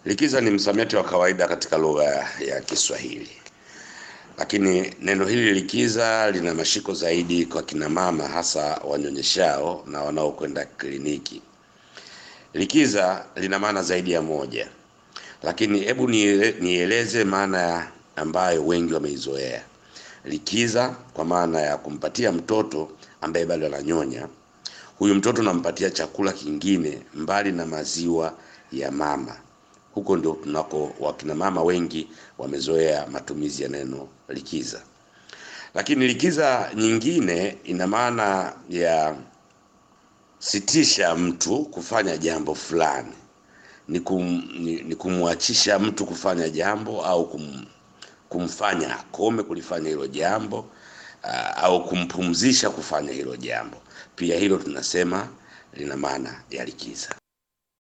Likiza ni msamiati wa kawaida katika lugha ya Kiswahili, lakini neno hili likiza lina mashiko zaidi kwa kina mama, hasa wanyonyeshao na wanaokwenda kliniki. Likiza lina maana zaidi ya moja, lakini hebu niele- nieleze maana ambayo wengi wameizoea. Likiza kwa maana ya kumpatia mtoto ambaye bado ananyonya, huyu mtoto nampatia chakula kingine mbali na maziwa ya mama. Huko ndio tunako wakina mama wengi wamezoea matumizi ya neno likiza. Lakini likiza nyingine ina maana ya sitisha mtu kufanya jambo fulani, ni, kum, ni, ni kumwachisha mtu kufanya jambo au kum, kumfanya akome kulifanya hilo jambo uh, au kumpumzisha kufanya hilo jambo. Pia hilo tunasema lina maana ya likiza.